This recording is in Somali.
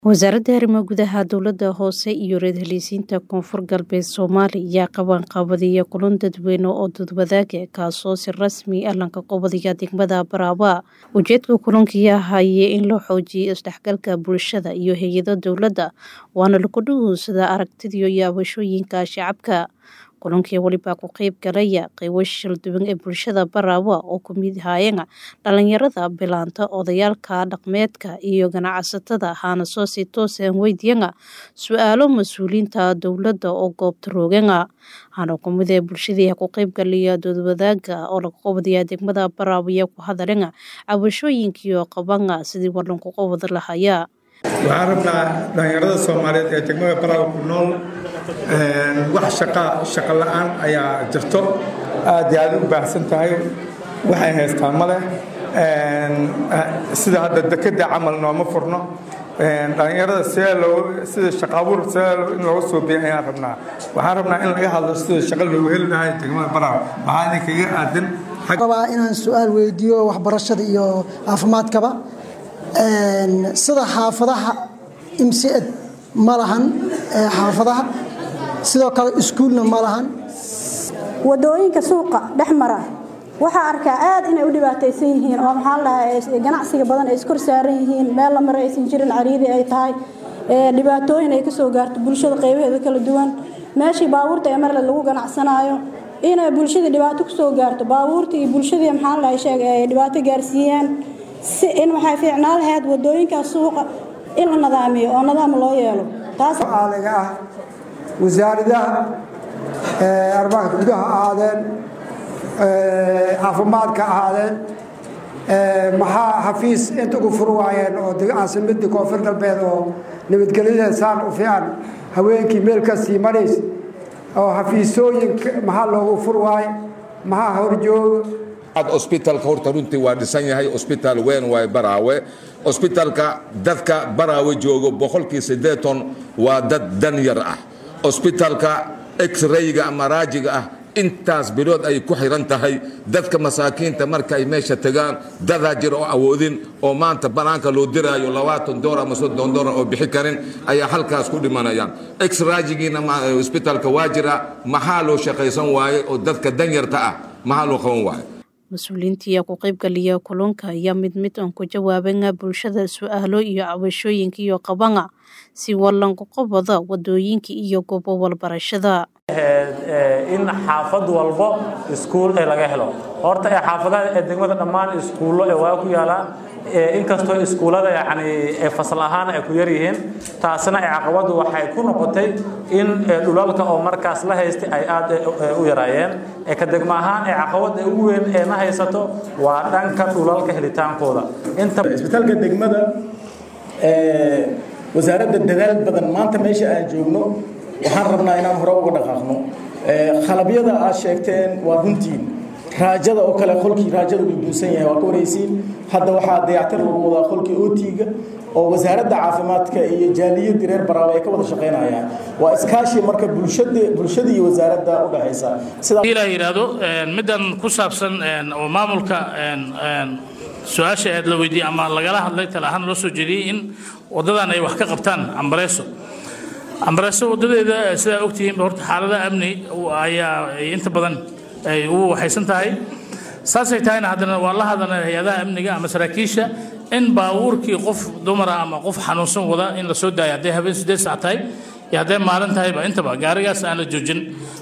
Wasaaradda Arrimaha Gudaha Dowladda Hoose iyo Raad-Heliisiinta Koonfur Galbeed Soomaaliya ayaa qabanqaabinaya kulan dadweyne oo dadwadaag ah kaasoo si rasmi ah lanka qabadaya degmada Baraawe. Ujeedka kulanka ayaa ahaayay in la xoojiyo isdhexgalka bulshada iyo hay'adaha dowladda, waana lagu dhugeysada aragtida iyo cabashooyinka shacabka. Kulankii waliba ka qayb galaya qaybo shir duwan ee bulshada Baraawe oo ka mid ahaayeen dhalinyarada, bilaanta, odayaalka dhaqameedka iyo ganacsatada waxaana soo si toos ah weydiiyeen su'aalo mas'uuliyiinta dowladda oo goobta roogeen. Waxaana ka mid ah bulshadii ka qayb galaya dood-wadaagga oo laga qabanayo degmada Baraawe ayaa ku hadleen cabashooyinka iyo qabanka sidii war looga qaban lahaa. waxaan rabnaa dhalinyarada soomaaliyeed ee degmada baraawe ku nool wax shaqa shaqo la'aan ayaa jirto aad iyo aad u baahsan tahay waxay haystaan ma leh sida hadda dekeda camal nooma furno dhalinyarada sidee loo sida shaqa abuur sidee in looga soo biya ayaan rabnaa waxaan rabnaa in laga hadlo sida shaqa loogu heli lahay degmada baraawe waxaa idinkaga aadan rabaa inaan su-aal weydiiyo waxbarashada iyo caafimaadkaba sida xaafadaha imsied ma lahan xaafadaha sidoo kale iskuulna ma lahan wadooyinka suuqa dhex mara waxaa arkaa aad inay u dhibaataysan yihiin oo maxaa lahaa ganacsiga badan ay iskor saaran yihiin meel la mara aysan jirin cariidi ay tahay dhibaatooyin ay kasoo gaarto bulshada qaybaheeda kala duwan meeshii baabuurta ee marle lagu ganacsanaayo inay bulshadii dhibaato kusoo gaarto baabuurta iyo bulshadii maxaa lahaa sheeg ay dhibaato gaarsiiyaan si in waxay fiicnaan lahayd wadooyinkaas suuqa in la nadaamiyo oo nadaam loo yeelo taascaaliga ah wasaaradaha arrimaha gudaha ahaadeen caafimaadka ahaadeen maxaa xafiis inta ugu fur waayeen oo caasimadii koonfur galbeed oo nabadgelyada saan u fiican haweenkii meel kasii marays oo xafiisooyinka maxaa loogu fur waaye maxaa horjooga osbitaalka horta runtii waa dhisan yahay osbitaal weyn waay baraawe osbitaalka dadka baraawe joogo boqolkii siddeeton waa dad dan yar ah osbitaalka x-rayga ama raajiga ah intaas bilood ay ku xiran tahay dadka masaakiinta marka ay meesha tagaan dadaa jir oo awoodin oo maanta banaanka loo diraayo labaatan dolar ama soddon dolar oo bixi karin ayaa halkaas ku dhimanayaan x-raajigiina osbitaalka waa jira maxaa loo shaqaysan waaye oo dadka danyarta ah maxaa loo qaban waaye mas-uuliyiintii ku qaybgaliya kulanka ayaa mid mid aan ku jawaaban bulshada su-aalo iyo cabashooyinka iyo qabana si wallanku qabada wadooyinka iyo goobo walbarashada in xaafad walbo iskuul ee laga helo horta ee xaafadaha ee degmada dhammaan iskuullo ee waa ku yaalaan inkastoo iskuullada yani fasal ahaan ay ku yaryihiin taasna ee caqabadu waxay ku noqotay in dhulalka oo markaas la haystay ay aad u yaraayeen ee ka degmo ahaan ee caqabada ugu weyn ee na haysato waa dhanka dhulalka helitaankooda isbitaalka degmada wasaaradda dadaal badan maanta meesha aan joogno waxaan rabnaa inaan hore uga dhaqaaqno khalabyada aad sheegteen waa runtiin raajada oo kale qolkii raajada uu duusan yahay waa ka waraysiin hadda waxaa dayactir lagu wadaa qolkii ootiga oo wasaaradda caafimaadka iyo jaaliyadii reer baraawe ay ka wada shaqaynayaan waa iskaashi marka bulshada bulshada iyo wasaaradda u dhaxaysa sidaa la yidhaahdo middan ku saabsan oo maamulka su-aasha aad la weydiiyey ama lagala hadlay tala ahaan loo soo jeediyey in waddadan ay wax ka qabtaan ambareeso ambareeso waddadeeda sidaa ogtihiin horta xaalada amni ayaa inta badan ay ugu waxaysan tahay saasay tahayna haddana waa la hadlana hay-adaha amniga ama saraakiisha in baabuurkii qof dumara ama qof xanuunsan wada in la soo daayo hadday habeen siddeed sac tahay iyo hadday maalin tahayba intaba gaarigaas aan la joojin